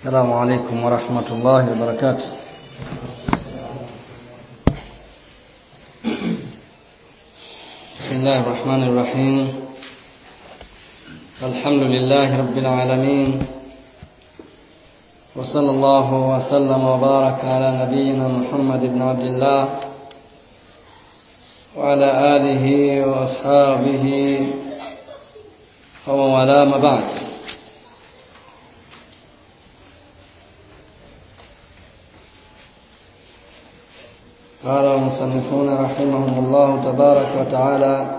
السلام عليكم ورحمة الله وبركاته بسم الله الرحمن الرحيم الحمد لله رب العالمين وصلى الله وسلم وبارك على نبينا محمد بن عبد الله وعلى آله وأصحابه ومن والاه ما بعد قال المصنفون رحمهم الله تبارك وتعالى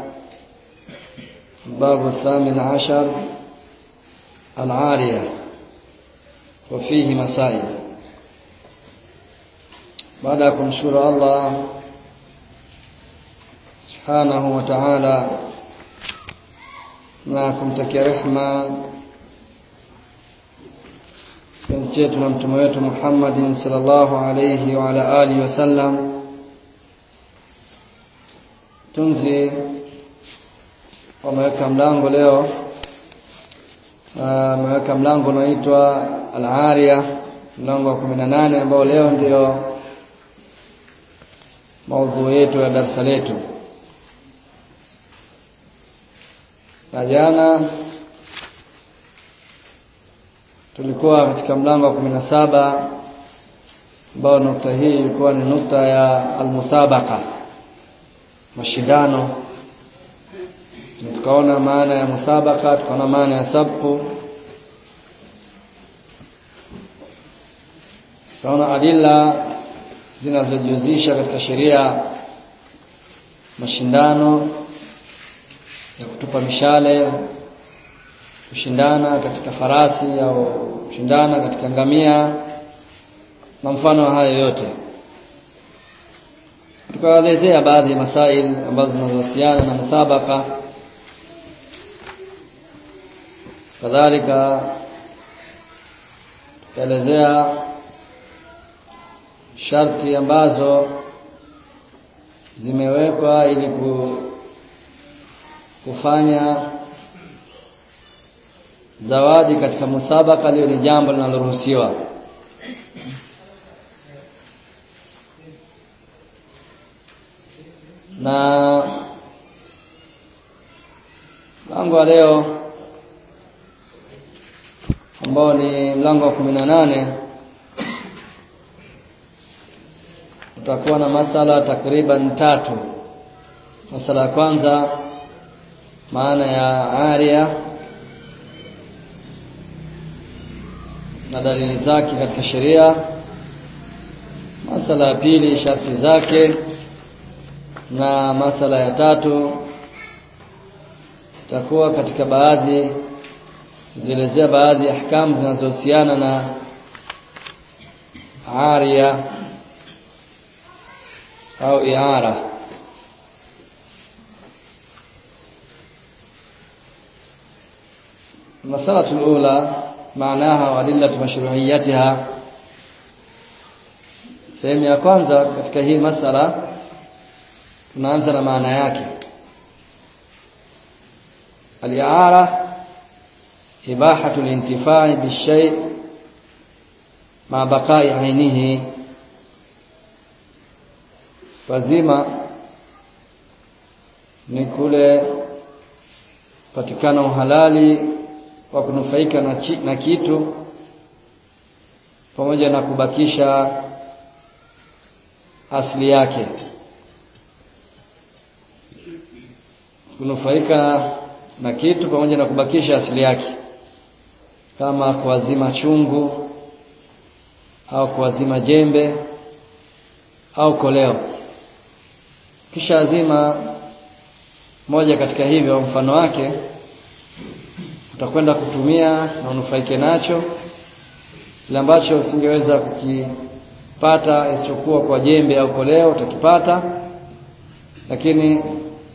الباب الثامن عشر العارية وفيه مسائل بعد kumshukuru Allah subhanahu wa ta'ala na kumtakia rehma kipenzi chetu na mtume wetu Muhammadin sallallahu alayhi wa ala alihi wasallam tunzi wameweka mlango leo wameweka mlango unaoitwa al-Ariya mlango wa 18 ambao leo ndio maudhui yetu ya darasa letu na jana tulikuwa katika mlango wa 17 ambao nukta hii ilikuwa ni nukta ya almusabaqa mashindano tukaona maana ya musabaka tukaona maana ya sabqu tukaona adilla zinazojihusisha katika sheria mashindano ya kutupa mishale kushindana katika farasi au kushindana katika ngamia na mfano hayo yote tukaelezea baadhi ya masail ambazo zinazohusiana na musabaka kadhalika tukaelezea sharti ambazo zimewekwa ili kufanya zawadi katika musabaka lio ni jambo linaloruhusiwa na mlango wa leo ambao ni mlango wa kumi na nane utakuwa na masala takriban tatu masala ya kwanza maana ya aria na dalili zake katika sheria masala ya pili sharti zake na masala ya tatu itakuwa katika baadhi zielezea baadhi ya ahkamu zinazohusiana na aria au iara المسألة الأولى معناها وأدلة مشروعيتها sehemu ya kwanza katika hii masala tunaanza na maana yake al-i'ara ibahatu al-intifai bishay ma baqa'i ainihi wazima ni kule patikana uhalali wa kunufaika na, chi, na kitu pamoja na kubakisha asili yake kunufaika na kitu pamoja na kubakisha asili yake kama kuwazima chungu au kuwazima jembe au koleo kisha azima moja katika hivyo mfano wake utakwenda kutumia na unufaike nacho kile ambacho usingeweza kukipata isipokuwa kwa jembe au koleo utakipata lakini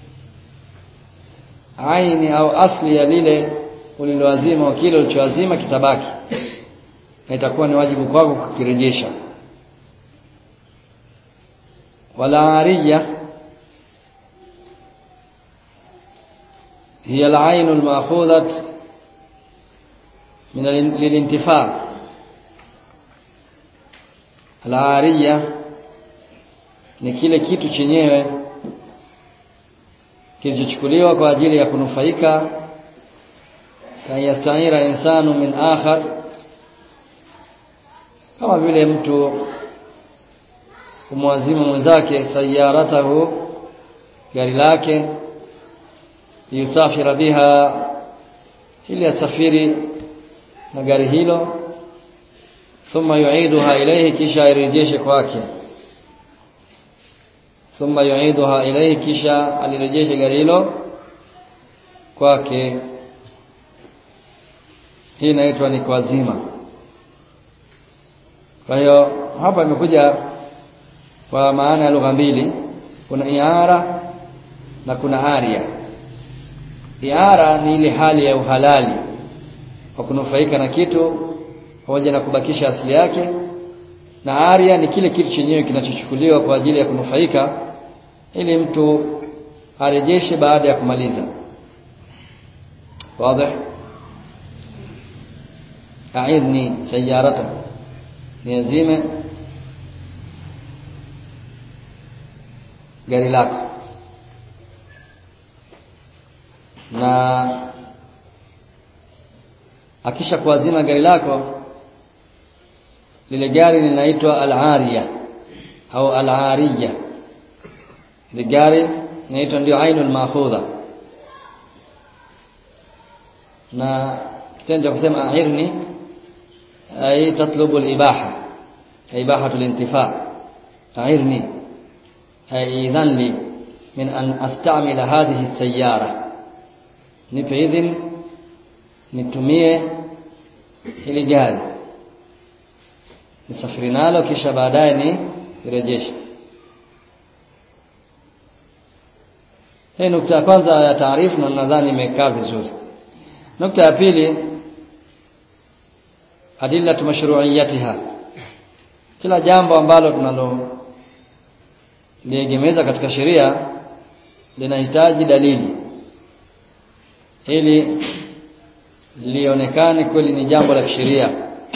aini au asli ya lile uliloazima au kile ulichoazima kitabaki na itakuwa ni wajibu kwako kukirejesha wala ariya هي العين المأخوذة من للانتفاع al-ariya ni kile kitu chenyewe kilichochukuliwa kwa ajili ya kunufaika kan yastaira insanu min akhar kama vile mtu kumwazimu mwenzake sayaratahu gari lake yusafira biha ili asafiri na gari hilo thumma yuiduha ilayhi kisha irejeshe kwake thumma yuiduha ilayhi kisha alirejeshe gari hilo kwake hii inaitwa ni kuazima kwa hiyo hapa imekuja kwa maana ya lugha mbili kuna iara na kuna aria iara ni ile hali ya uhalali wa kunufaika na kitu pamoja na kubakisha asili yake na aria ni kile kitu chenyewe kinachochukuliwa kwa ajili ya kunufaika ili mtu arejeshe baada ya kumaliza wazi aidni sayarata niazime gari lako na akisha kuazima gari lako lile gari linaitwa al-ariya au al-ariya ile gari inaitwa ndio ainul mahudha na kitendo cha kusema airni ay tatlubu al-ibaha ibahatu al-intifa airni ay idhan li min an astamila hadhihi as-sayyara nipe idhin nitumie hili gari nisafiri nalo kisha baadaye ni irejeshe hii nukta ya kwanza ya taarifu na nadhani imekaa vizuri nukta ya pili adillatu mashru'iyatiha kila jambo ambalo tunalo liegemeza katika sheria linahitaji dalili ili lionekane kweli ni jambo la kisheria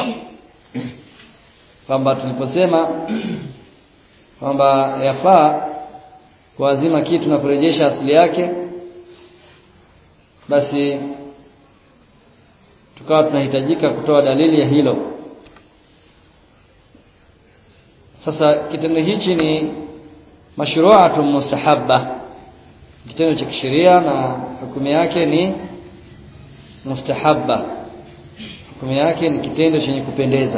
kwamba tuliposema kwamba yafaa kuazima kitu na kurejesha asili yake basi tukawa tunahitajika kutoa dalili ya hilo sasa kitendo hichi ni mashru'atun mustahabba kitendo cha kisheria na hukumu yake ni mustahabba hukumu yake ni kitendo chenye kupendeza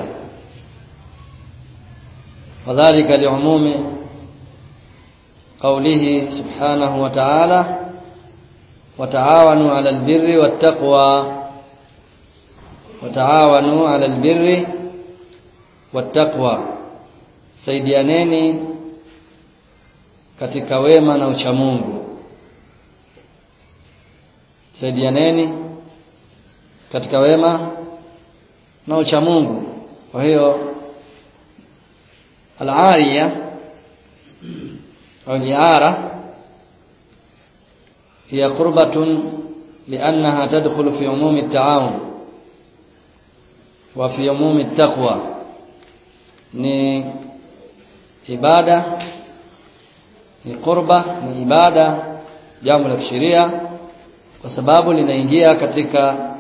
wadhālika li'umumi qawlihi subhanahu wa ta'ala وتعاونوا على البر والتقوى وتعاونوا على البر والتقوى saidianeni katika wema na uchamungu saidianeni katika wema na uchamungu kwa hiyo al-ariya au liara هي قربة لأنها تدخل في عموم التعاون وفي عموم التقوى ni ibada ni qurba ni ibada jambo la kisheria kwa sababu linaingia katika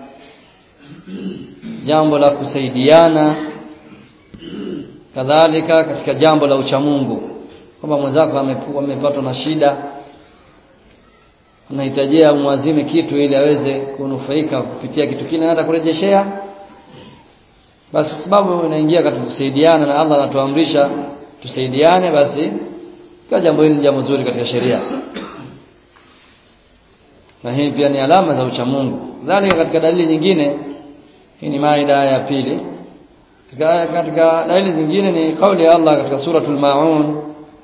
jambo la kusaidiana kadhalika katika jambo la uchamungu kwamba mwenzako amepatwa na shida anahitajia umwazime kitu ili aweze kunufaika kupitia kitu kile na hata kurejeshea basi kwa sababu inaingia katika kusaidiana na Allah anatuamrisha tusaidiane basi kwa jambo hili ni jambo zuri katika sheria na hii pia ni alama za uchamungu dhalika katika dalili nyingine hii ni maida ya pili katika, katika dalili nyingine ni kauli ya Allah katika suratul maun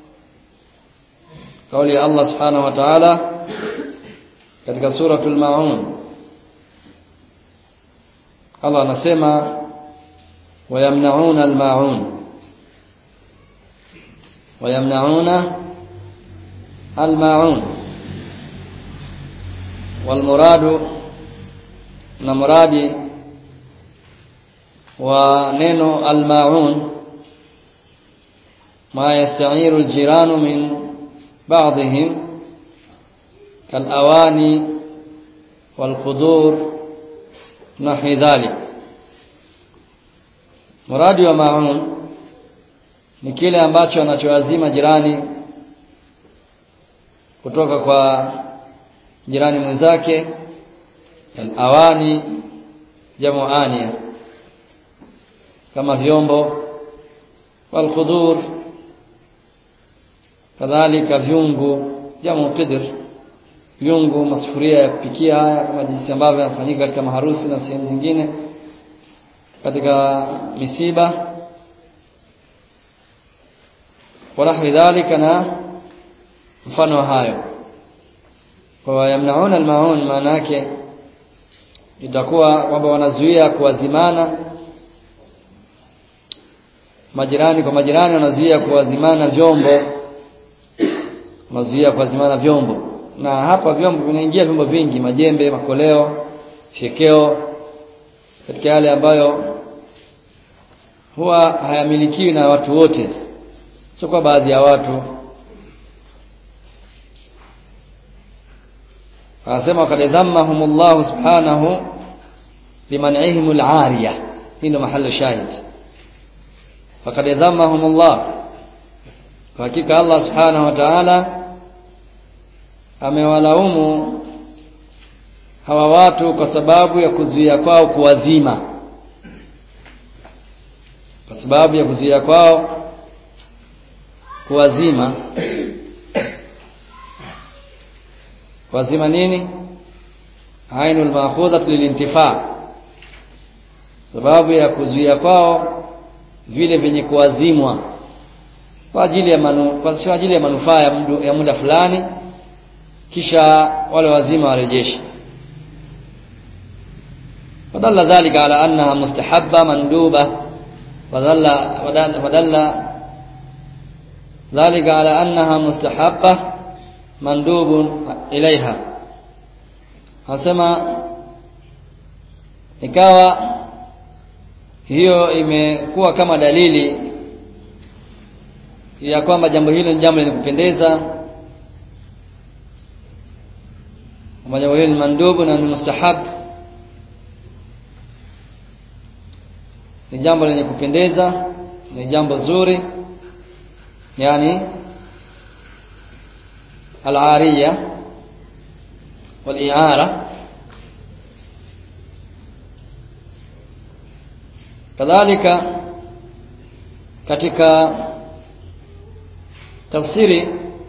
kauli ya Allah subhanahu wa ta'ala katika suratul maun Allah anasema wayamnauna almaun wayamnauna almaun walmuradu na muradi wa neno almaun ما يستعير الجيران من بعضهم كالأواني والقدور نحو ذلك muradi wa maun ni kile ambacho anachoazima jirani kutoka kwa jirani mwenzake al-awani jamu ania kama vyombo wal-qudur kadhalika vyungu jamu qidr vyungu masufuria ya kupikia haya kama jinsi ambavyo yanafanyika katika maharusi na sehemu zingine katika misiba wanahwi dhalika na mfano wa hayo kwa yamnauna almaun maana yake itakuwa kwamba wanazuia kuwazimana majirani kwa majirani wanazuia kuwazimana vyombo wanazuia kuwazimana vyombo na hapa vyombo vinaingia vyombo vingi majembe makoleo fyekeo katika yale ambayo huwa hayamilikiwi na watu wote sio kwa baadhi ya watu anasema kad dhammahum Allah subhanahu liman'ihim al-'ariya hii ndio mahali shahid fakad dhammahum Allah kwa hakika Allah subhanahu wa ta'ala amewalaumu hawa watu kwa sababu ya kuzuia kwao kuwazima kwa sababu ya kuzuia kwao kuwazima kuwazima nini ainul ma'khudhat lilintifa sababu ya kuzuia kwao vile vyenye kuwazimwa kwa ajili ya manu, kwa ajili ya manufaa ya, mdu, ya muda fulani kisha wale wazima warejeshe ودل ذلك على أنها مستحبة مندوبة ودل, ودل ذلك على أنها مستحبة مندوب إليها hasema ikawa hiyo imekuwa kama dalili ya kwamba jambo hilo ni jambo lenye kupendeza kwamba jambo hilo ni mandubu na ni mustahabu ni jambo lenye kupendeza ni jambo zuri yani al-ariya wal-i'ara kadhalika katika tafsiri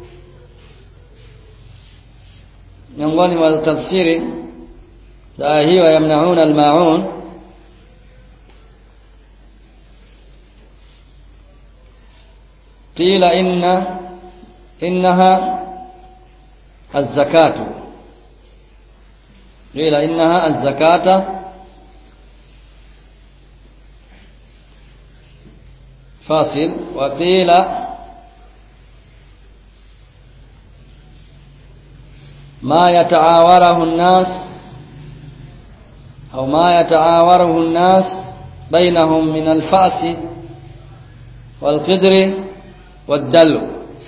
miongoni mwa tafsiri daa hiyo yamnauna al-ma'un قيل إن إنها الزكاة قيل إنها الزكاة فاصل وقيل ما يتعاوره الناس أو ما يتعاوره الناس بينهم من الفأس والقدر والدلو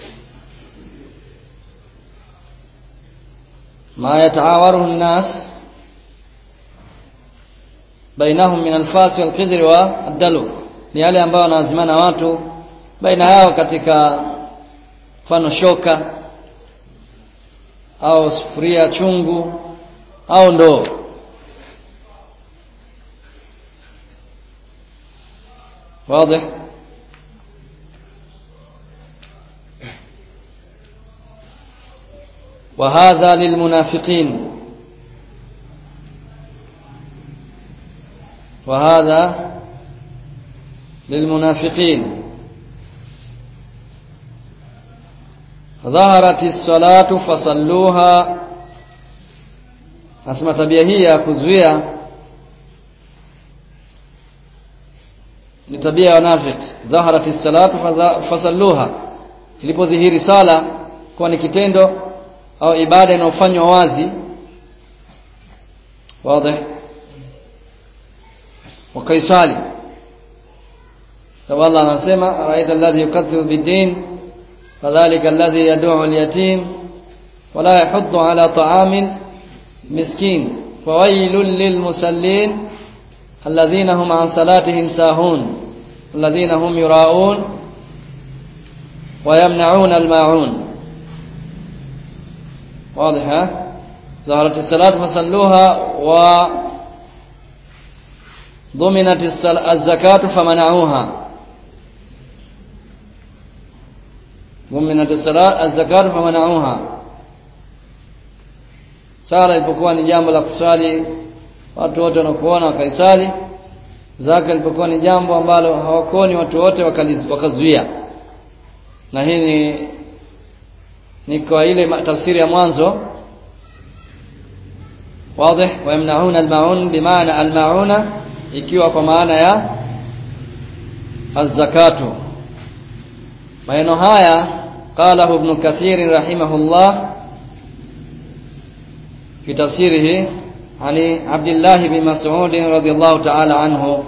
ما يتعاوره الناس بينهم من الفاس والقدر والدلو ni yale ambayo wanazimana watu baina yao katika mfano shoka au sufuria chungu au ndoo واضح وهذا للمنافقين وهذا للمنافقين ظهرت الصلاة فصلوها nasema tabia hii ya kuzuia ni tabia ya wanafiki dhaharat salatu fasalluha ilipodhihiri sala kuwa ni kitendo au ibada inayofanywa wazi wazi wakaisali sababu Allah anasema araita alladhi yukaththibu bid-din fadhalika alladhi yad'u al-yatim wala yahuddu ala ta'amil miskin fawailul lilmusallin alladhina hum an salatihim sahun alladhina hum yura'un wa yamna'una al-ma'un واضح ها ظهرت الصلاة فصلوها وضمنت الزكاة فمنعوها ضمنت الصلاة الزكاة فمنعوها sala ilipokuwa ni jambo la kuswali watu wote wanakuona wakaisali zaka ilipokuwa ni jambo ambalo hawakoni watu wote wakazuia na hii ni ni kwa ile tafsiri ya mwanzo wazi wayamnauna almaun bimaana almauna ikiwa kwa maana ya az-zakatu maneno haya qala ibn kathir rahimahullah في تفسيره عن عبد الله بن مسعود رضي الله تعالى عنه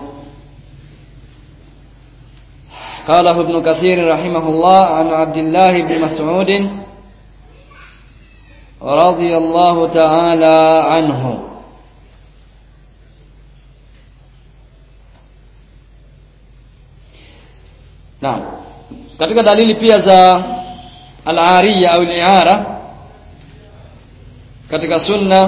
قاله ابن كثير رحمه الله عن عبد الله بن مسعود رضي الله تعالى عنه Naam. Katika dalili pia za al-ariya au al-i'ara katika sunna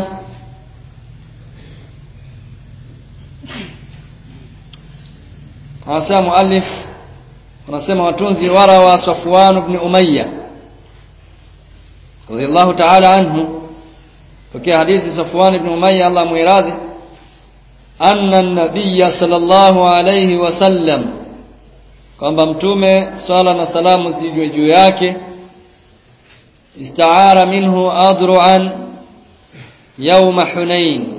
Hasa muallif anasema watunzi wara wa Safwan ibn Umayya radiyallahu ta'ala anhu pokea hadithi Safwan ibn Umayya Allah muiradhi anna an-nabiy sallallahu alayhi wasallam kwamba mtume swala na salamu zijwe juu yake istaara minhu adru'an yawma hunain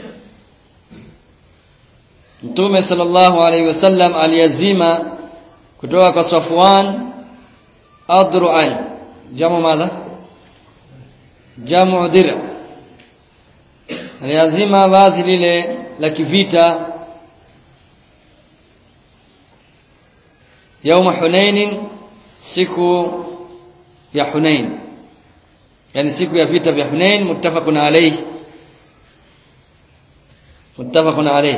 mtume sallallahu alayhi wasallam aliyazima kutoka kwa Safwan adru'an jamu madha jamu dir aliyazima vazi lile la kivita yauma hunain siku ya hunain yani siku ya vita vya hunain muttafaqun alayhi muttafaqun alayhi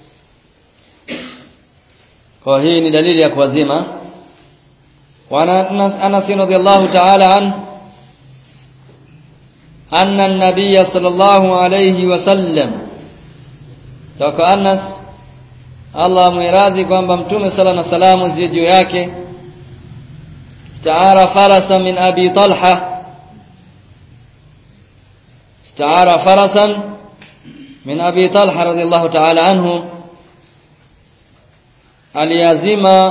kwa hii ni dalili ya kuwazima wa Anas radhiyallahu ta'ala an anna an-nabiy sallallahu alayhi wasallam toka Anas Allah muiradhi kwamba mtume sala na salamu ziwe juu yake istaara farasa min abi talha istaara farasan min abi talha radhiyallahu ta'ala anhu aliazima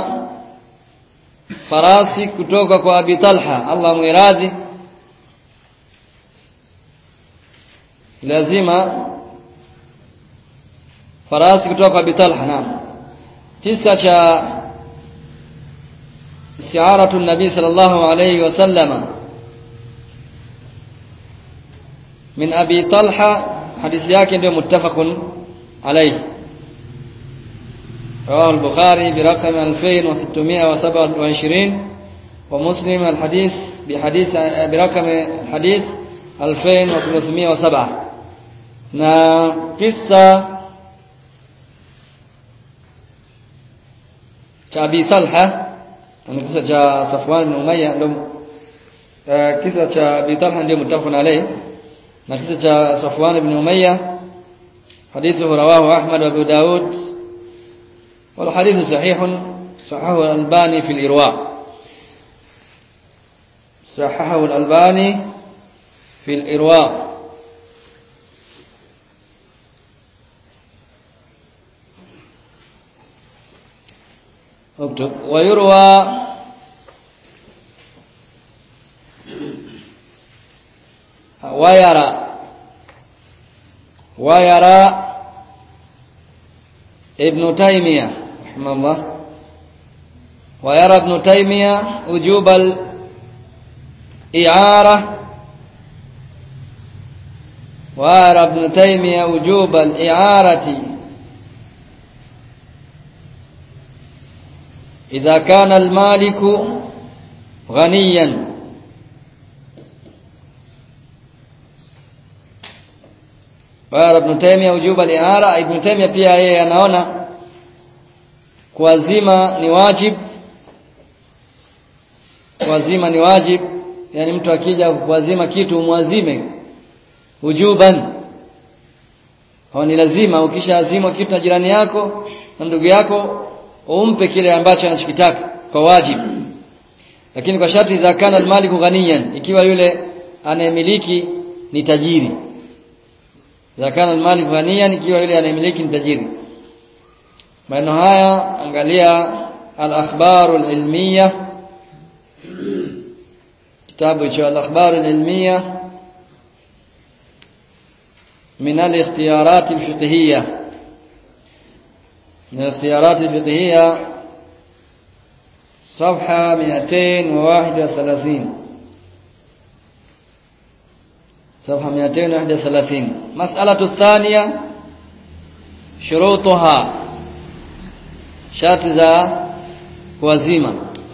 farasi kutoka kwa abi talha Allah muiradhi lazima farasi kutoka kwa Bitalha naam kisa cha istiaratu nabii sallallahu alayhi wasallama min abi talha hadithi yake ndio muttafaqun alayhi رواه البخاري برقم 2627 ومسلم الحديث بحديث برقم الحديث 2307 na kisa cha Abi Salha na kisa cha Safwan bin Umayya ndio uh, kisa cha Abi Talha ndio mutafaqun alayhi na kisa cha Safwan bin Umayya hadithu rawahu Ahmad wa Abu Daud wal hadithu sahih sahahu al-Albani fi al-Irwa sahahu al-Albani fi al-Irwa اكتب ويروى ويرى ويرى ابن تيمية رحمه الله ويرى ابن تيمية وجوب الإعارة ويرى ابن تيمية وجوب الإعارة idha kana almaliku ghaniyan Bara Ibn Taymiyyah ujuba al-i'ara Ibn Taymiyyah pia yeye anaona kuazima ni wajib kuazima ni wajib yani mtu akija kuazima kitu muazime ujuban au ni lazima ukishaazima kitu na jirani yako na ndugu yako umpe kile ambacho anachokitaka kwa wajibu lakini kwa sharti idha kana almaliku ghaniyan ikiwa yule anayemiliki ni tajiri idha kana almaliku ghaniyan ikiwa yule anayemiliki ni tajiri maneno haya angalia al-akhbar al-ilmiyah kitabu cha al-akhbar al-ilmiyah من الاختيارات الفقهية من الاختيارات الفقهية صفحة 231 صفحة 231 مسألة الثانية شروطها شرط ذا وزيمة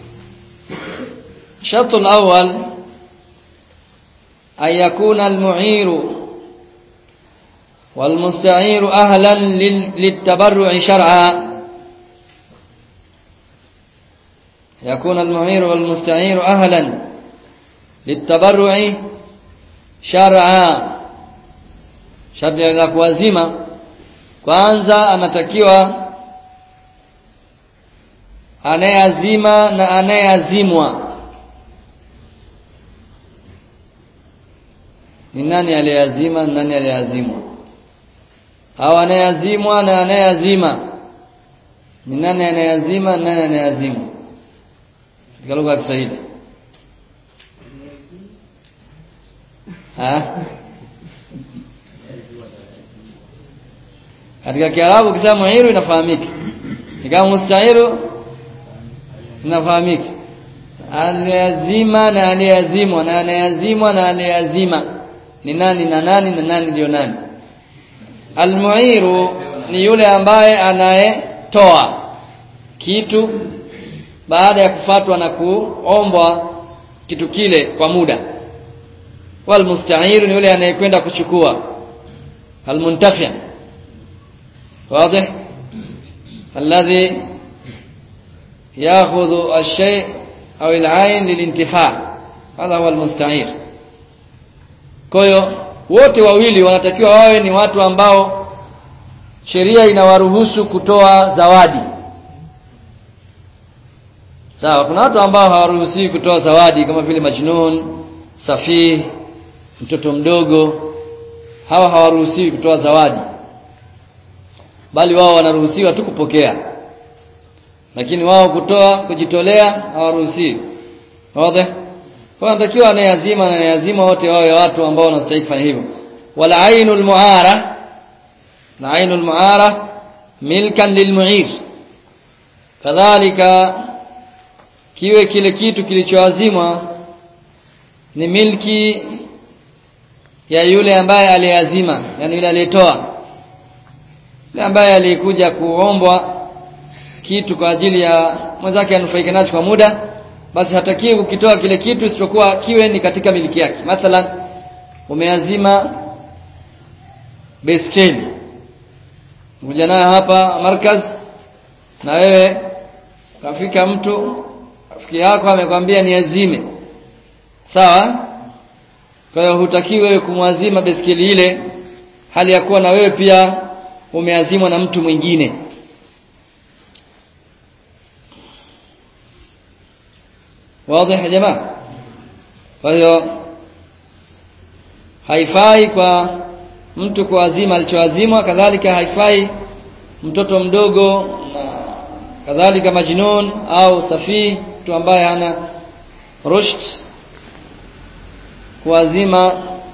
الشرط الأول أن يكون المعير والمستعير أهلا للتبرع شرعا يكون المعير والمستعير أهلا للتبرع شرعا sharti la kuwazima kwanza anatakiwa anayeazima na anayeazimwa ni nani aliyeazima nani aliyeazimwa au anayeazimwa na anayeazima ni nani anayeazima nani anayeazimwa katika lugha ya Kiswahili katika Kiarabu ukisema muhiru inafahamika kama mustahiru inafahamika aliazima na aliazimwa na anayeazimwa na aliazima ni nani na nani na nani ndio nani almuiru ni yule ambaye anayetoa kitu baada ya kufatwa na kuombwa kitu kile kwa muda walmustahiru ni yule anayekwenda kuchukua almuntafi واضح الذي ياخذ الشيء او العين للانتفاع هذا هو المستعير kwa hiyo wote wawili wanatakiwa wawe ni watu ambao sheria inawaruhusu kutoa zawadi sawa kuna watu ambao hawaruhusiwi kutoa zawadi kama vile majnun safih mtoto mdogo hawa hawaruhusiwi kutoa zawadi bali wao wanaruhusiwa tu kupokea lakini wao kutoa kujitolea hawaruhusiwi wazi kwa natakiwa anayeazima na anayeazima wote wawe watu ambao wanastahili kufanya hivyo wala ainul muara na ainul muara milkan lilmuir kadhalika kiwe kile kitu kilichoazimwa ni milki ya yule ambaye aliyeazima yani yule aliyetoa yule ambaye alikuja kuombwa kitu kwa ajili ya mwenzake anufaike nacho kwa muda basi hatakiwi kukitoa kile kitu isipokuwa kiwe ni katika miliki yake mathalan umeazima beskeli kuja nayo hapa markaz na wewe kafika mtu rafiki yako amekwambia niazime sawa kwa hiyo hutakiwi wewe kumwazima beskeli ile hali ya kuwa na wewe pia umeazimwa na mtu mwingine wazi ya jamaa kwa hiyo haifai kwa mtu kuazima alichoazimwa kadhalika haifai mtoto mdogo na kadhalika majnun au safii mtu ambaye hana rushd kuazima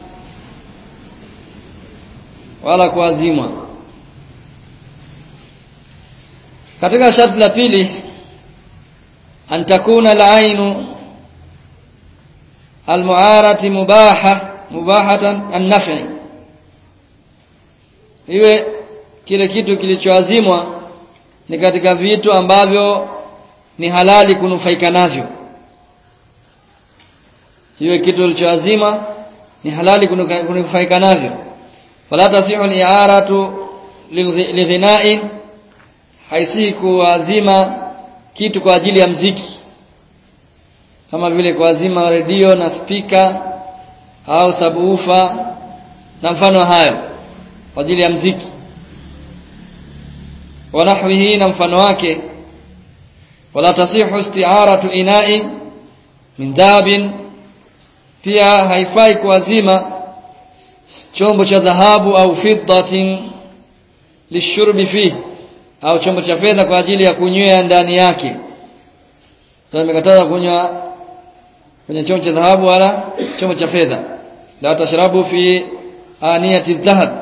wala kuazimwa katika sharti la pili an takuna al-ainu al-mu'arati mubaha mubahatan an-naf'i iwe kile kitu kilichoazimwa ni katika vitu ambavyo ni halali kunufaika navyo hiyo kitu kilichoazima ni halali kunufaika navyo fala tasihu al-i'aratu lighina'in haisi kuazima kitu kwa ajili ya mziki kama vile kuazima redio na spika au sabufa na mfano hayo kwa ajili ya mziki wa nahwihi na mfano wake wala tasihu isti'aratu ina'i min dhahabin pia haifai kuazima chombo cha dhahabu au fiddatin lishurbi fihi au chombo cha fedha kwa ajili ya kunywea ndani yake sasa nimekataza kunywa kwenye chombo cha dhahabu wala chombo cha fedha la tashrabu fi aniyati dhahab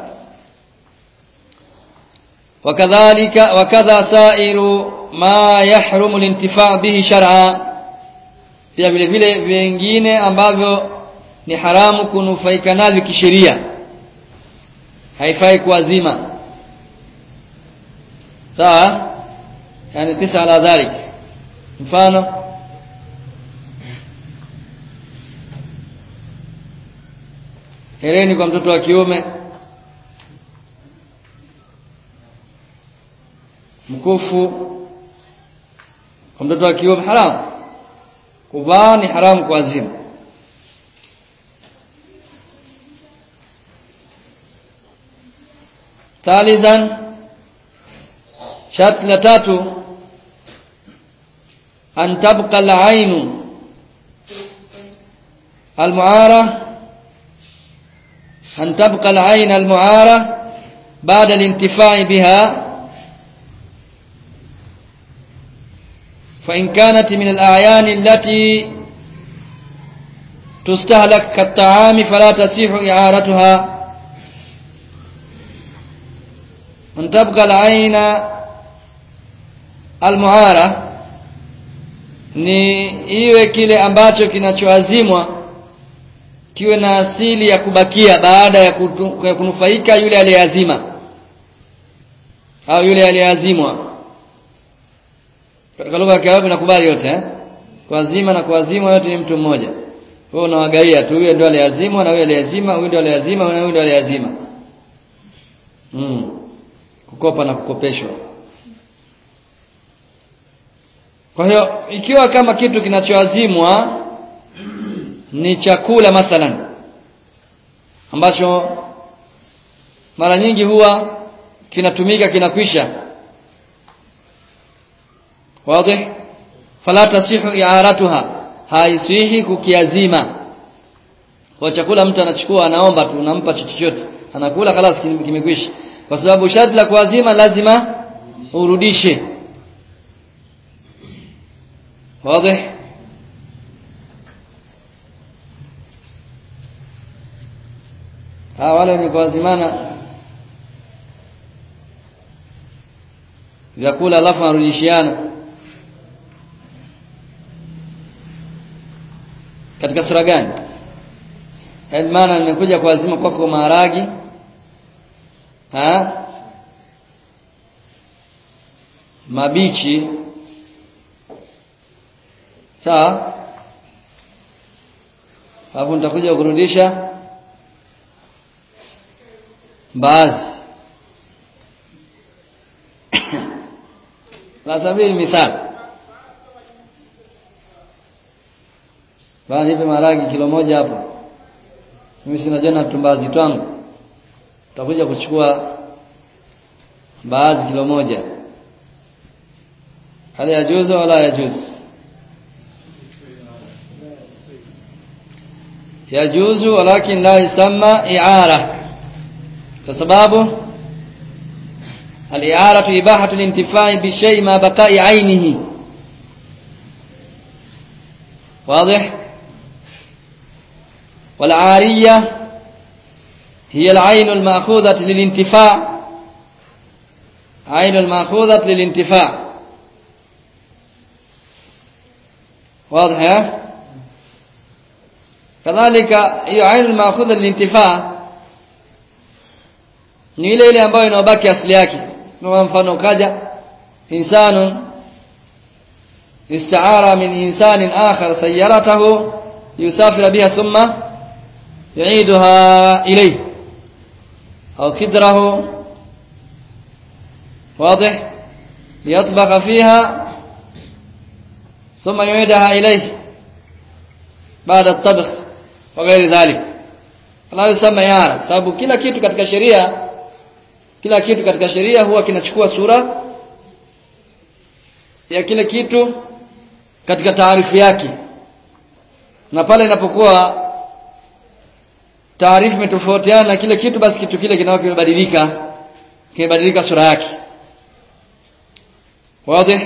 wakadhalika wakadha sairu ma yahrumu al-intifa' bihi shar'a pia vile vile vingine ambavyo ni haramu kunufaika navyo kisheria haifai kuazima sawa yani tisa ala dhalik mfano hereni kwa mtoto wa kiume mkufu kwa mtoto wa kiume haramu kuvaa ni haramu kuazima ثالثا شرط لتاتو أن تبقى العين المعارة أن تبقى العين المعارة بعد الانتفاع بها فإن كانت من الأعيان التي تستهلك كالطعام فلا تصيح إعارتها أن تبقى العين المعارة ni iwe kile ambacho kinachoazimwa kiwe na asili ya kubakia baada ya, kutu, ya kunufaika yule aliyeazima au yule aliyeazimwa katika lugha ya Kiarabu nakubali yote eh? kuazima na kuazimwa yote ni mtu mmoja wewe unawagaia tu huyo ndio aliyeazimwa na huyo aliyeazima huyo ndio aliyeazima na huyo ndio aliyeazima mm. kukopa na kukopeshwa kwa hiyo ikiwa kama kitu kinachoazimwa ni chakula mathalan ambacho mara nyingi huwa kinatumika kinakwisha wazi fala tasihu i'aratuha haiswihi kukiazima kwa chakula mtu anachukua anaomba tu unampa chochote anakula kalas kimekwisha kwa sababu sharti la kuazima lazima urudishe wazi hawa wale wenye kuazimana vyakula alafu anarudishiana katika sura gani yaani maana nimekuja kuazima kwako kwa maharagi ha mabichi sawa hapo nitakuja kurudisha baadhi la sabili mithal bana nipe maragi kilo moja hapo mimi sina jana tumbazi twangu tutakuja kuchukua baadhi kilo moja hali ya juzu wala ya juzu يجوز ولكن لا يسمى إعارة فسبابه الإعارة إباحة الانتفاع بالشيء ما بقاء عينه واضح والعارية هي العين المأخوذة للانتفاع عين المأخوذة للانتفاع واضح يا kadhalika hiyo ainu maakhudha lilintifaa ni ile ile ambayo inabaki asili yake kama mfano ukaja insanun استعار من إنسان آخر سيارته يسافر بها ثم يعيدها إليه أو كدره واضح ليطبخ فيها ثم يعيدها إليه بعد الطبخ وغير ذلك la yusama yara sababu kila kitu katika sheria kila kitu katika sheria huwa kinachukua sura ya kile kitu katika taarifu yake na pale inapokuwa taarifu imetofautiana na kile kitu basi kitu kile kinakuwa kimebadilika kimebadilika sura yake wazi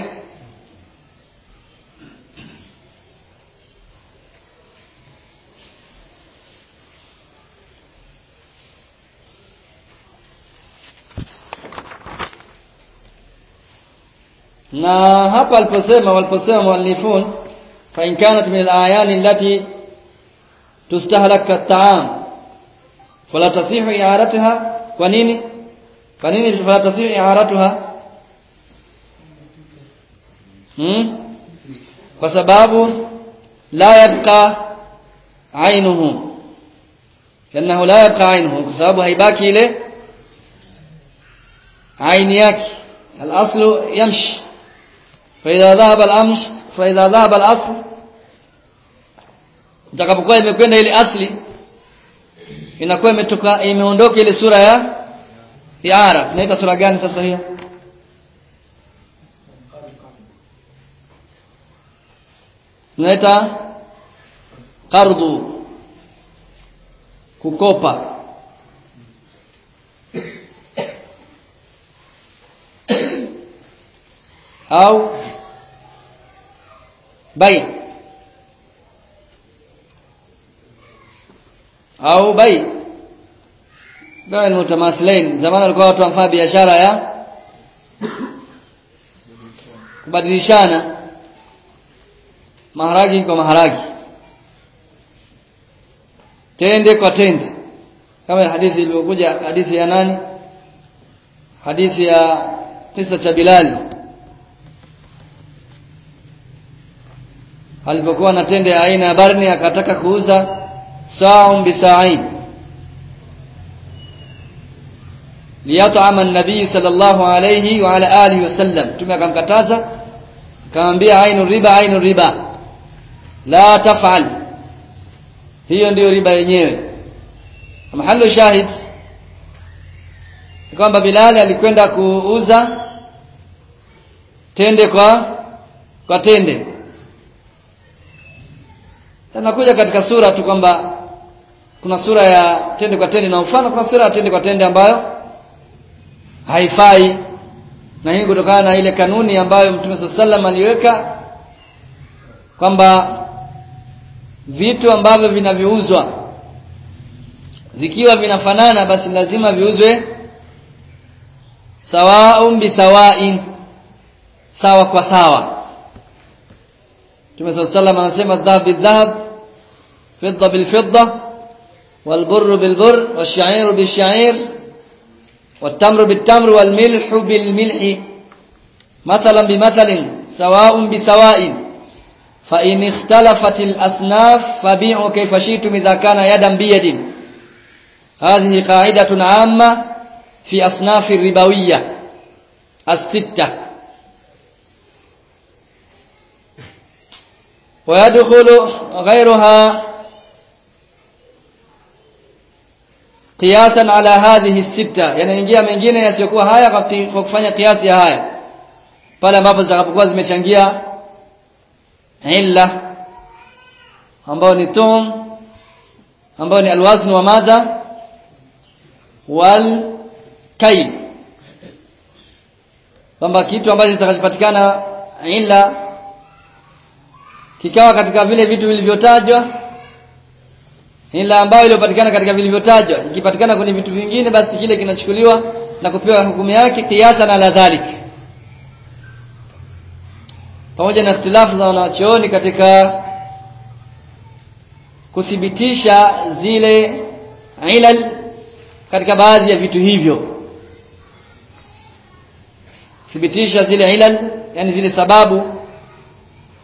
na hapa aliposema waliposema muallifun fa in kanat min al-ayan allati tustahlak at-ta'am fala tasihu i'aratuha kwa nini kwa nini fala tasihu i'aratuha hmm? kwa sababu la yabqa ainuhu لانه لا يبقى عينه kwa sababu haibaki ile aini yake al-aslu yamshi فإذا ذهب الأمس فإذا ذهب الأصل itakapokuwa imekwenda ile asli inakuwa imetoka imeondoka ile sura ya iara tunaita sura gani sasa hiyo tunaita qardhu kukopa au bai au bai gawa ni mutamathilain zamani walikuwa watu wanafanya biashara ya kubadilishana maharagi kwa maharagi tende kwa tende kama hadithi iliyokuja hadithi ya nani hadithi ya kisa cha Bilali alipokuwa na tende ya aina ya barni akataka kuuza sa'un bisa'in liyat'ama an-nabii sallallahu alayhi wa ala alihi wasallam tume akamkataza akamwambia ainu riba ainu riba la taf'al hiyo ndiyo riba yenyewe mahallu shahid kwamba Bilal alikwenda kuuza tende kwa kwa tende Tunakuja katika sura tu kwamba kuna sura ya tende kwa tende na mfano kuna sura ya tende kwa tende ambayo haifai na hii kutokana na ile kanuni ambayo Mtume sallam aliweka kwamba vitu ambavyo vinavyouzwa vikiwa vinafanana basi lazima viuzwe sawaun bisawain sawa kwa sawa Mtume sallam anasema dhahab bidhahab fidda bilfidda والبر بالبر والشعير بالشعير والتمر بالتمر والملح بالملح مثلا بمثل سواء بسواء فإن اختلفت الأصناف فبيعوا كيف شئتم إذا كان يدا بيد هذه قاعدة عامة في أصناف الربوية الستة ويدخل غيرها qiyasan ala hadhihi sita yanaingia mengine yasiyokuwa haya kwa kufanya kiasi ya haya pale ambapo zitakapokuwa zimechangia illa ambao ni tum ambao ni alwazn wa madha wal kayl kwamba kitu ambacho kitakachopatikana illa kikawa katika vile vitu vilivyotajwa ila ambayo iliyopatikana katika vilivyotajwa ikipatikana kwenye vitu vingine basi kile kinachukuliwa na kupewa hukumu yake kiasa na ladhalik pamoja na ikhtilafu za wanachuoni katika kuthibitisha zile ilal katika baadhi ya vitu hivyo thibitisha zile ilal yani zile sababu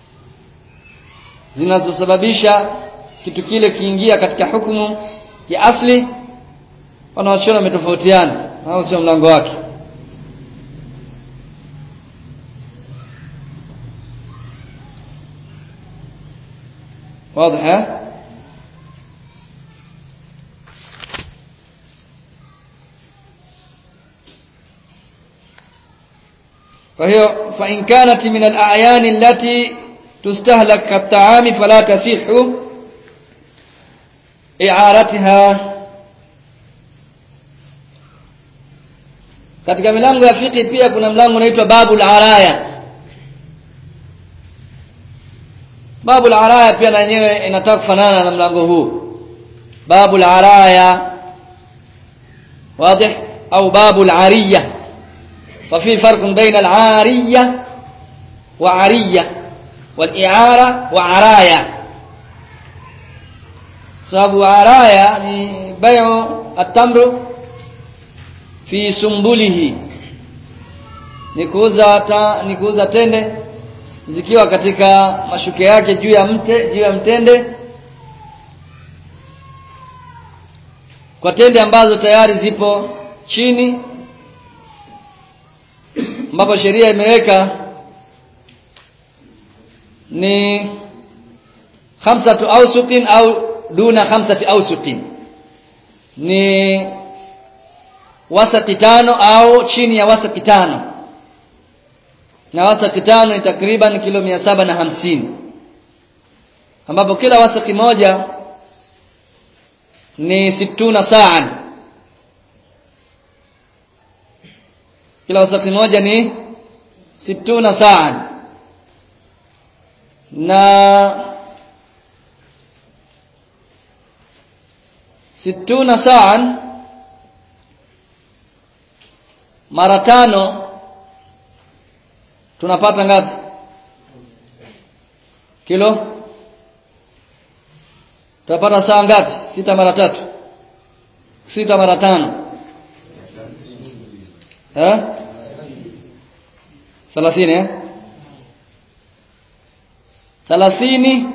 zinazosababisha kitu kile kiingia katika hukumu ya asli wanawachuoni wametofautiana au sio mlango wake واضح ها فهي فإن كانت من الأعيان التي تستهلك كالطعام فلا تصح إعارتها katika milango ya fiqh pia kuna mlango unaitwa babul araya babul araya pia na yenyewe inataka kufanana na mlango huu babul araya واضح au babul ariyah ففي فرق بين العارية وعرية والإعارة وعراية sababu araya ni bayu atamru fi sumbulihi ni kuuza ta, ni kuuza tende zikiwa katika mashuke yake juu ya mte juu ya mtende kwa tende ambazo tayari zipo chini ambapo sheria imeweka ni khamsatu awsuqin au duna khamsati awsuqin ni wasaki tano au chini ya wasaki tano na wasaki tano ni takriban kilo mia saba na hamsini ambapo kila wasaki moja ni situna saan kila wasaki moja ni situna saan na situna saan mara tano tunapata ngapi kilo tunapata saa ngapi sita mara tatu sita mara tano eh 30 eh 30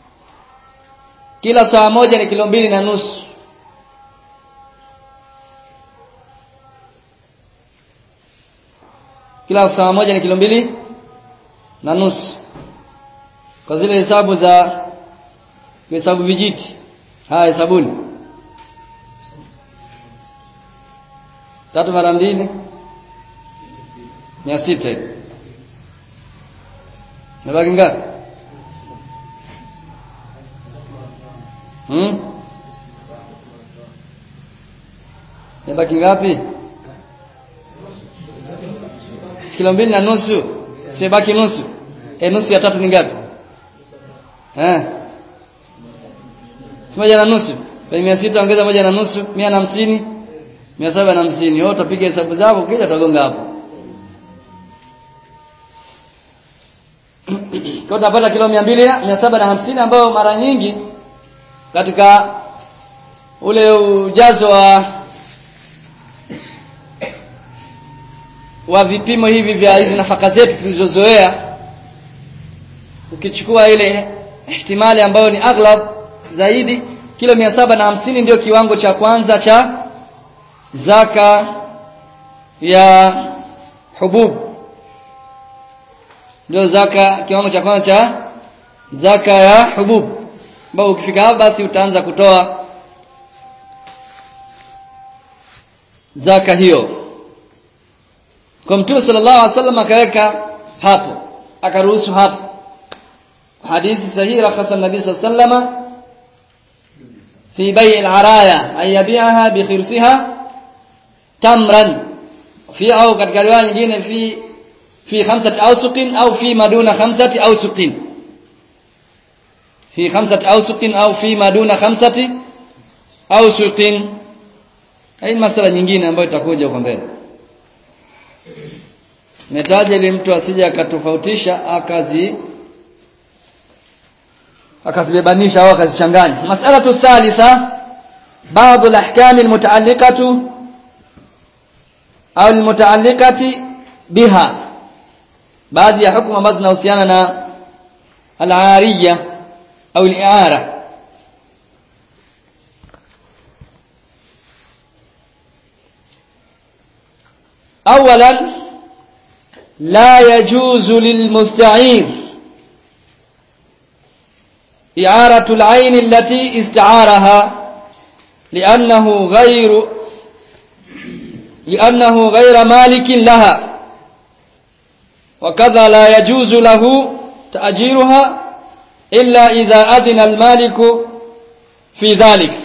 kila saa moja ni kilo mbili na nusu kila saa moja ni kilo mbili na nusu kwa zile hesabu za hesabu vijiti haya hesabuni tatu mara mbili mia sita nabaki ngapi hmm? nabaki ngapi kilo mbili na nusu sibaki nusu e nusu ya tatu ni ngapi eh moja na nusu kwenye mia sita ongeza moja na nusu mia na hamsini mia saba na hamsini wewe utapiga hesabu zako ukija utagonga hapo kwa tunapata kilo mia mbili mia saba na hamsini ambayo mara nyingi katika ule ujazo wa wa vipimo hivi vya hizi nafaka zetu tulizozoea ukichukua ile ihtimali ambayo ni aghlab zaidi kilo mia saba na hamsini ndio kiwango cha kwanza cha zaka ya hubub ndio zaka kiwango cha kwanza cha zaka ya hubub ambao ukifika hapo basi utaanza kutoa zaka hiyo kwa mtume sallallahu alaihi wasallam akaweka hapo akaruhusu hapo hadithi sahihi rakhasa nabii sallallahu alaihi wasallam في بيع العرايا أن يبيعها بخرسها تمرا في أو katika riwaya nyingine fi fi khamsati awsuqin au fi maduna khamsati awsuqin fi khamsati awsuqin au fi maduna khamsati awsuqin hii masala nyingine ambayo itakuja huko mbele metaja ili mtu asije akatofautisha akazi akazibebanisha au akazichanganya mas'alatu thalitha baadhi al-ahkam al-muta'alliqatu au al-muta'alliqati biha baadhi ya hukumu ambazo zinahusiana na al-ariya au al-i'ara اولا لا يجوز للمستعير إعارة العين التي استعارها لأنه غير لأنه غير مالك لها وكذا لا يجوز له تأجيرها إلا إذا أذن المالك في ذلك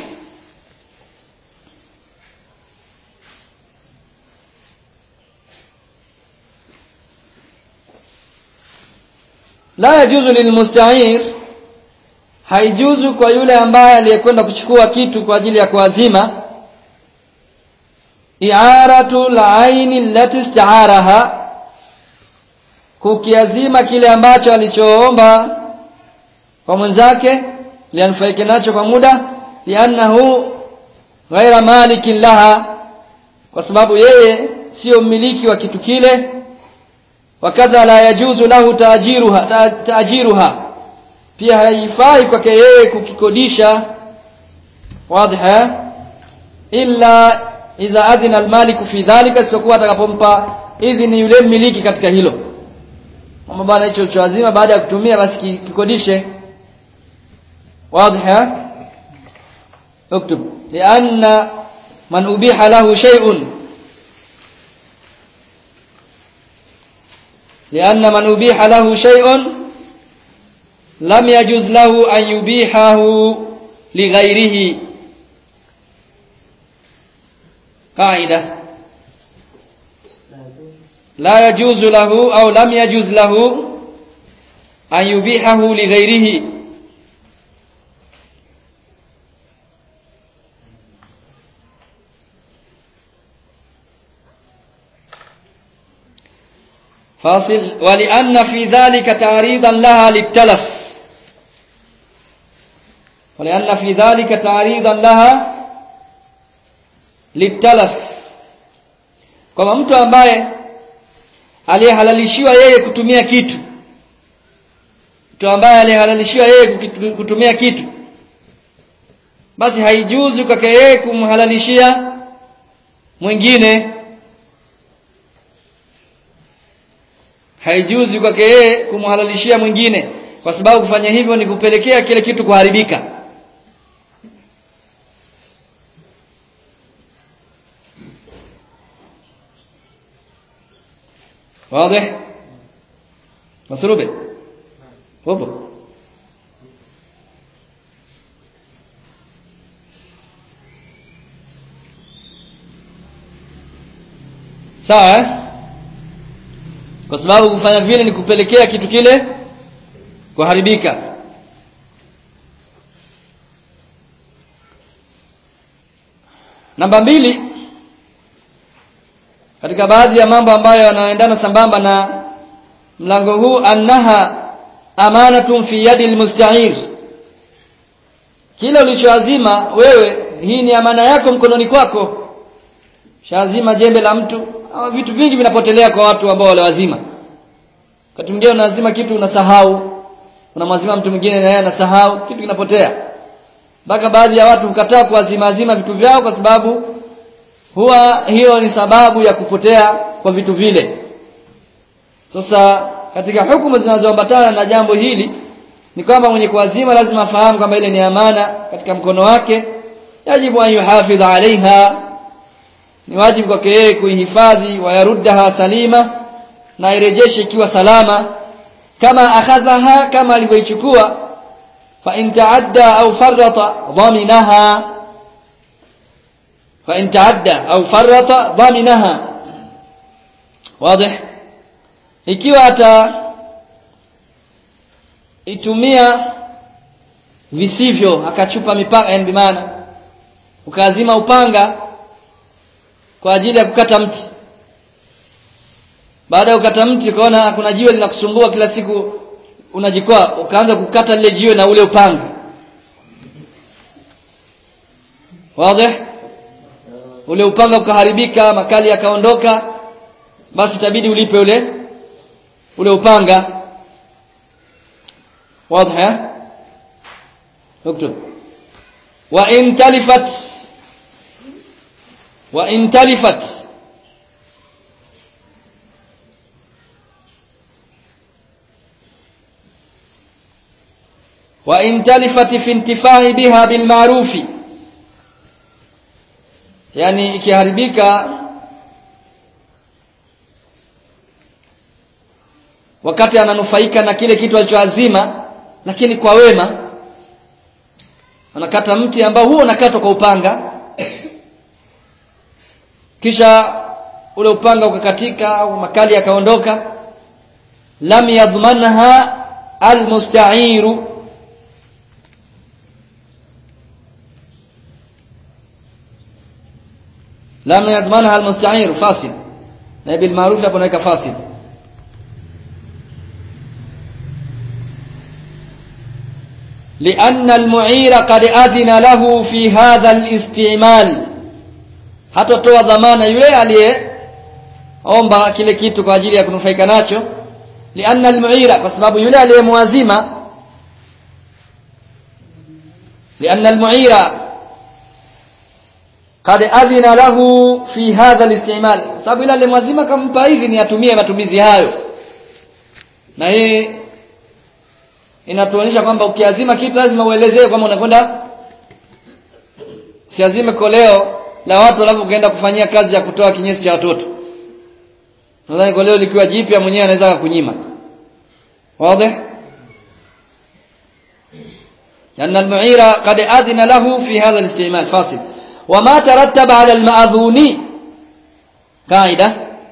la yajuzu lilmusta'ir haijuzu kwa yule ambaye aliyekwenda kuchukua kitu kwa ajili ya kuazima i'aratu la'aini allati ista'araha kukiazima kile ambacho alichoomba kwa mwenzake lianufaike nacho kwa muda liannahu ghaira malikin laha kwa sababu yeye sio mmiliki wa kitu kile wakadha la yajuzu lahu taajiruha ta, taajiruha pia haifai kwake yeye kukikodisha wazi illa idha adhina almaliku fi dhalika sikuwa atakapompa idhini yule mmiliki katika hilo kwamba bwana hicho choazima baada ya kutumia basi kikodishe wazi اكتب لأن من أبيح له شيء لأن من أبيح له شيء لم يجوز له أن يبيحه لغيره قاعدة لا يجوز له أو لم يجوز له أن يبيحه لغيره فاصل ولأن في ذلك تعريضا لها للتلف ولأن في ذلك تعريضا لها للتلف kama mtu ambaye aliyehalalishiwa yeye kutumia kitu mtu ambaye aliyehalalishiwa yeye kutumia kitu basi haijuzu kwake yeye kumhalalishia mwingine haijuzi kwake yeye kumhalalishia mwingine kwa sababu kufanya hivyo ni kupelekea kile kitu kuharibika واضح مسروبه وبو sawa eh? kwa sababu kufanya vile ni kupelekea kitu kile kuharibika namba mbili katika baadhi ya mambo ambayo yanaendana sambamba na mlango huu annaha amanatun fi yadi almusta'ir kile ulichoazima wewe hii ni amana yako mkononi kwako shaazima jembe la mtu ama vitu vingi vinapotelea kwa watu ambao waliwazima wakati mwingine unaazima kitu unasahau unamwazima mtu mwingine na yeye anasahau kitu kinapotea mpaka baadhi ya watu hukataa kuazima azima vitu vyao kwa sababu huwa hiyo ni sababu ya kupotea kwa vitu vile sasa katika hukumu zinazoambatana na jambo hili ni kwamba mwenye kuazima lazima afahamu kwamba ile ni amana katika mkono wake yajibu an yuhafidha alaiha ni wajibu kwake yeye kuihifadhi wayaruddaha salima na irejeshe ikiwa salama kama akhadhaha kama alivyoichukua fa in taadda au farrata dhaminaha fa in taadda au farrata dhaminaha wazi ikiwa ata itumia visivyo akachupa mipaka yani bimaana ukaazima upanga kwa ajili ya kukata mti baada ya kukata mti ukaona kuna jiwe linakusumbua kila siku unajikwaa ukaanza kukata lile jiwe na ule upanga wazi ule upanga ukaharibika makali yakaondoka basi itabidi ulipe ule ule upanga wazi اكتب وإن تلفت وإن تلفت وإن تلفت في انتفاع بها بالمعروف yani ikiharibika wakati ananufaika na kile kitu alichoazima lakini kwa wema anakata mti ambao huo unakatwa kwa upanga kisha ule upanga ukakatika au makali yakaondoka lam yadhmanha almusta'iru lam yadhmanha almusta'iru fasil na bil ma'ruf hapo naweka fasil لأن المعير قد أذن له في هذا الاستعمال hatatoa dhamana yule aliyeomba kile kitu kwa ajili ya kunufaika nacho lianna almuira kwa sababu yule aliyemwazima lianna almuira qad adhina lahu fi hadha alistimal sababu yule aliyemwazima kampa idhini atumie matumizi hayo na hii inatuonyesha kwamba ukiazima kitu lazima uelezee kwamba unakwenda siazime koleo la watu alafu ukaenda kufanyia kazi ya kutoa kinyesi cha watoto nadhani koleo likiwa jipya mwenyewe anaweza kukunyima wazi لأن المعير قد أذن له في هذا الاستعمال فاصل وما ترتب على المأذون قاعدة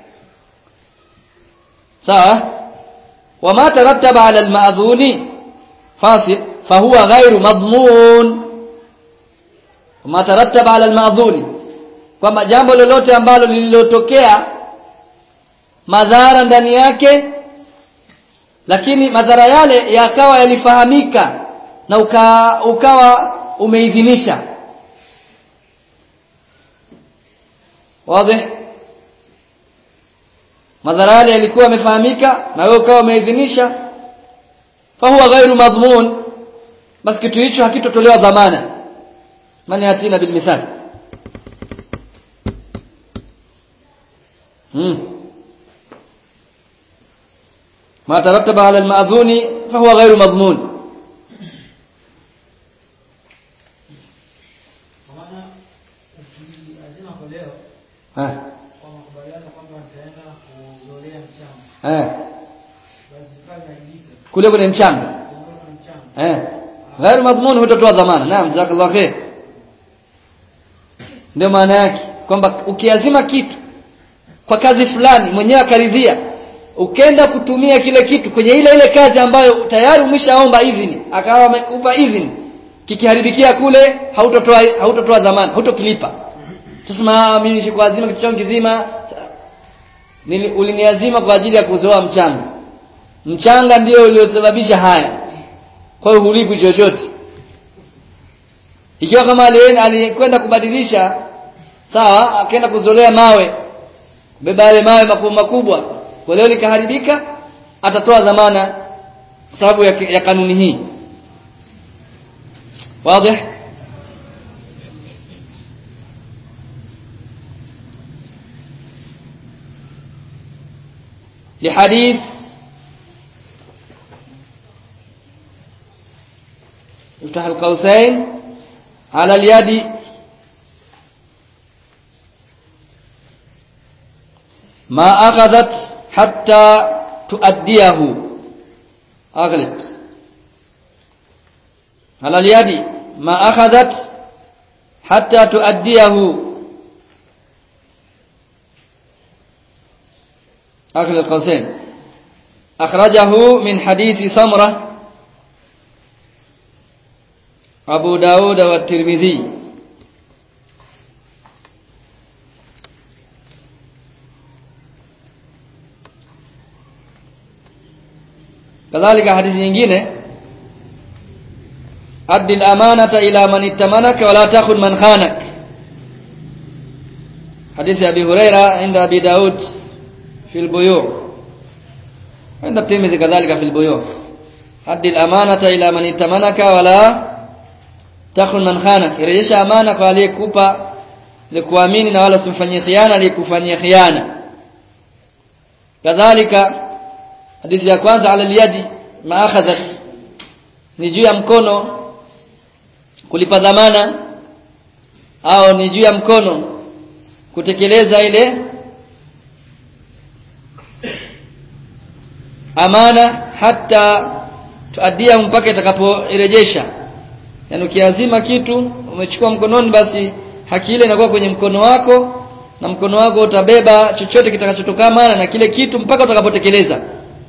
سواء وما ترتب على المأذون فاصل فهو غير مضمون وما ترتب على المأذون kwamba jambo lolote ambalo lililotokea madhara ndani yake lakini madhara yale yakawa yalifahamika na uka, ukawa umeidhinisha wazi madhara yale yalikuwa yamefahamika na wewe ukawa umeidhinisha fahuwa ghairu madhmun basi kitu hicho hakitotolewa dhamana man yatina bil mithal hmm ما ترتب على المأذون فهو غير مضمون ها kwa makubaliano kwamba nitaenda kuzolea mchanga eh basi pale naandika kule kule mchanga kuondoka mchanga eh غير مضمون hutotoa dhamana naam jazakallahu khair ndio maana yake kwamba ukiazima kitu kwa kazi fulani mwenyewe akaridhia ukenda kutumia kile kitu kwenye ile ile kazi ambayo tayari umeshaomba idhini akawa amekupa idhini kikiharibikia kule hautotoa hautotoa dhamana hautokilipa tusema mimi sikuazima kitu changu kizima Nili- uliniazima kwa ajili ya kuzoa mchanga mchanga ndio uliosababisha haya kwa hiyo hulipi chochote ikiwa kama alienda alikwenda kubadilisha sawa akaenda kuzolea mawe beba yale mawe makubwa makubwa kwa leo likaharibika atatoa dhamana kwa sababu ya, ya kanuni hii wazi لحديث افتح القوسين على اليد ما أخذت حتى تؤديه أغلق على اليد ما أخذت حتى تؤديه آخر القوسين أخرجه من حديث سمرة أبو داود والترمذي كذلك حديث nyingine أد الأمانة إلى من اتمنك ولا تأخذ من خانك حديث أبي هريرة عند أبي داود في البيوع عند الترمذي كذلك في البيوع أد الأمانة إلى من ائتمنك ولا takhun man khana irejesha amana kwa aliyekupa likuamini na wala simfanyie khiana aliyekufanyia khiana kadhalika hadithi ya kwanza ala liyadi maakhadhat ni juu ya mkono kulipa dhamana au ni juu ya mkono kutekeleza ile amana hata tuadia mpaka itakapoirejesha yani ukiazima kitu umechukua mkononi basi haki ile inakuwa kwenye mkono wako na mkono wako utabeba chochote kitakachotokana na kile kitu mpaka utakapotekeleza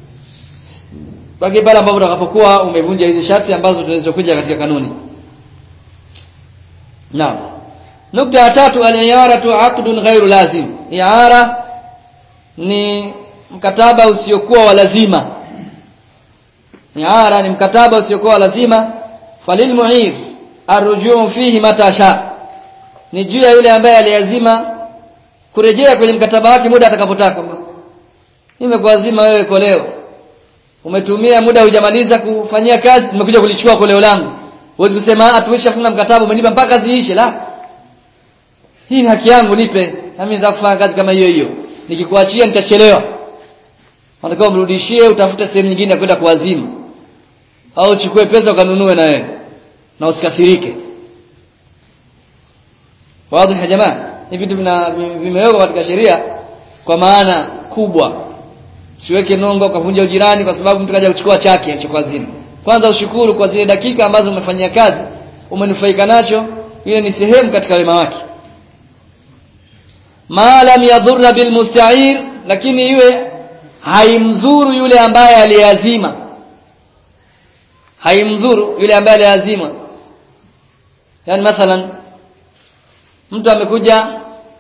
baki pale ambapo utakapokuwa umevunja hizi sharti ambazo tulizokuja katika kanuni naam nukta ya tatu al-i'aratu 'aqdun ghairu lazim i'ara ni mkataba usiokuwa wa lazima i'ara ni mkataba usiokuwa wa lazima falil mu'ir arrujuu fihi mata sha ni juu ya yule ambaye aliazima kurejea kwenye mkataba wake muda atakapotaka nimekuazima wewe koleo umetumia muda hujamaliza kufanyia kazi nimekuja kulichukua koleo langu huwezi kusema ah tumeshafunga mkataba umenipa mpaka kazi iishe la hii ni haki yangu nipe na mimi nataka kufanya kazi kama hiyo hiyo nikikuachia nitachelewa unataka umrudishie utafute sehemu nyingine ya kwenda kuazima au uchukue pesa ukanunue na wewe na usikasirike wazi ya jamaa hivi vitu vimewekwa katika sheria kwa maana kubwa siweke nongo ukavunja ujirani kwa sababu mtu kaja kuchukua chake alichokuazima kwanza ushukuru kwa zile dakika ambazo umefanyia kazi umenufaika nacho ile ni sehemu katika wema wake ma lam yadhurra bil musta'ir lakini iwe haimdhuru yule ambaye aliazima haimdhuru yule ambaye aliazima yani mathalan mtu amekuja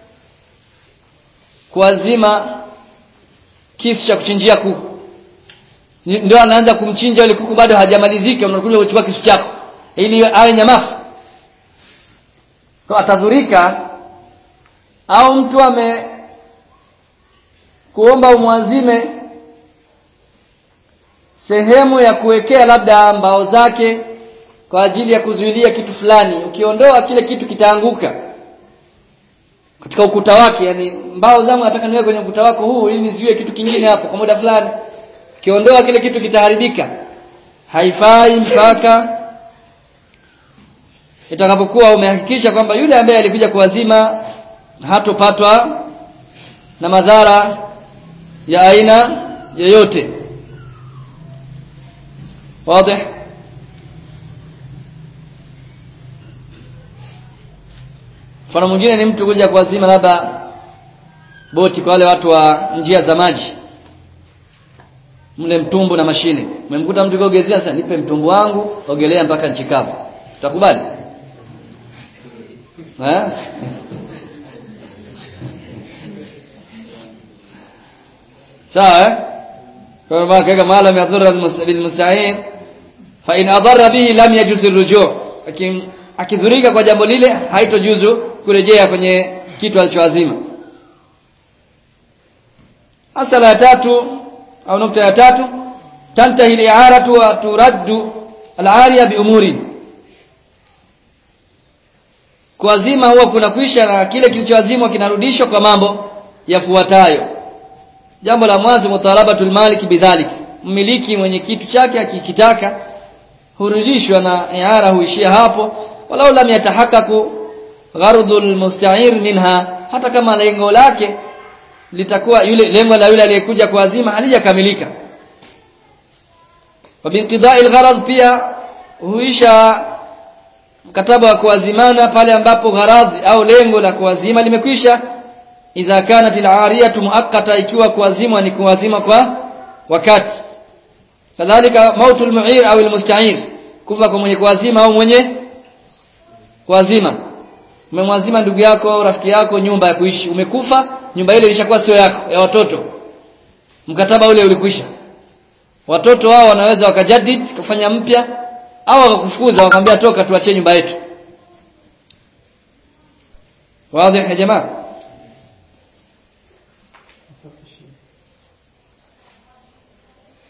kuazima kisu cha kuchinjia kuku ndio anaanza kumchinja yule kuku bado hajamalizika unakuja kuchukua kisu chako ili awe nyamafu kwa atadhurika au mtu ame kuomba umwazime sehemu ya kuwekea labda mbao zake kwa ajili ya kuzuilia kitu fulani ukiondoa kile kitu kitaanguka katika ukuta wake yani mbao zangu nataka niweke kwenye ukuta wako huu ili niziwe kitu kingine hapo kwa muda fulani ukiondoa kile kitu kitaharibika haifai mpaka itakapokuwa umehakikisha kwamba yule ambaye alikuja kuwazima hatopatwa na madhara ya aina yoyote wazi mfano mwingine ni mtu kuja kuwazima labda boti kwa wale watu wa njia za maji mle mtumbu na mashine umemkuta mtu kaogezea sasa nipe mtumbu wangu ogelea mpaka nchi kavu utakubali eh sawa eh kwa maana kaka maalam yadhurra bil musta'in fa in adarra bihi lam yajuz ar-ruju' lakin akidhurika kwa jambo lile haitojuzu kurejea kwenye kitu alichoazima asala ya tatu au nukta ya tatu tantahi al-i'aratu wa turaddu al-ariya bi umuri kuazima huwa kuna kwisha na kile kilichoazimwa kinarudishwa kwa mambo yafuatayo jambo la mwanzo mutalabatul malik bidhalik mmiliki mwenye kitu chake akikitaka hurudishwa na i'ara huishia hapo walau lam yatahakaku gharudul musta'ir minha hata kama lengo lake litakuwa yule lengo la yule aliyekuja kuazima halijakamilika wa binqida'i algharad pia huisha mkataba wa kuazimana pale ambapo gharadhi au lengo la kuazima limekwisha idha kanat al-ariyatu muakkata ikiwa kuazimwa ni kuazima kwa wakati kadhalika mautul mu'ir au al-musta'ir kufa kwa mwenye kuazima au mwenye kuazima umemwazima ndugu yako au rafiki yako nyumba ya kuishi umekufa nyumba ile ilishakuwa sio yako ya watoto mkataba ule ulikwisha watoto wao wanaweza wakajadid kufanya mpya au wakakufukuza wakamwambia toka tuachie nyumba yetu wazi ya jamaa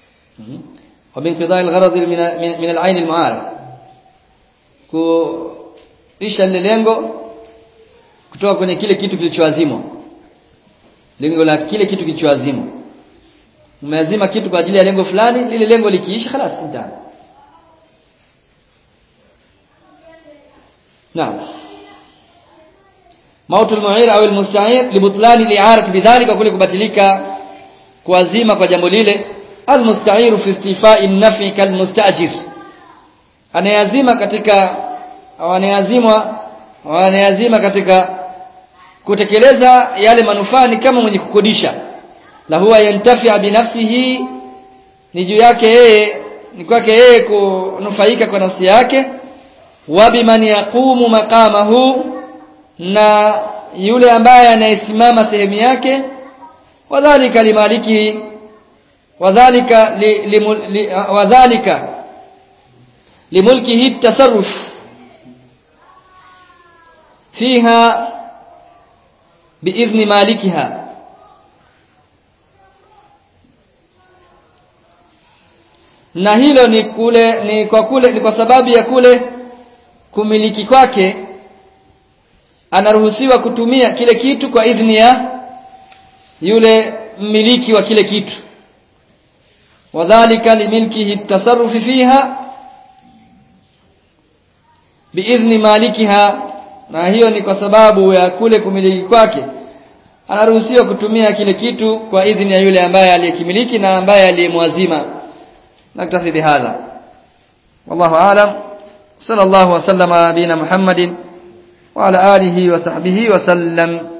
وبانقضاء الغرض من من العين المعارض isha lile lengo kutoka kwenye kile kitu kilichoazimwa lengo la kile kitu kilichoazimwa umeazima kitu kwa ajili ya lengo fulani lile lengo likiisha خلاص انتهى نعم موت المعير au المستعير لبطلان الاعاره بذلك kule kubatilika kuazima kwa jambo lile almusta'ir fi istifa'i an-naf'i kalmustajir anayazima katika au anayazimwa au anayazima katika kutekeleza yale manufaa ni kama mwenye kukodisha la huwa yantafi binafsihi ni juu yake yeye ni kwake yeye kunufaika kwa nafsi yake wa biman yaqumu maqamahu na yule ambaye anayesimama sehemu yake wadhālika limaliki wadhālika li, li, li, wadhālika limulkihi at-tasarruf fiha biidhni malikiha na hilo ni kule ni kwa kule ni kwa sababu ya kule kumiliki kwake anaruhusiwa kutumia kile kitu kwa idhni ya yule mmiliki wa kile kitu wadhālika limilkihi at-tasarruf fiha biidhni malikiha na hiyo ni kwa sababu ya kule kumiliki kwake anaruhusiwa kutumia kile kitu kwa idhni ya yule ambaye aliyekimiliki na ambaye aliyemwazima naktafi bihadha wallahu aalam sallallahu wa sallama nabina muhammadin wa ala alihi wa sahbihi wa sallam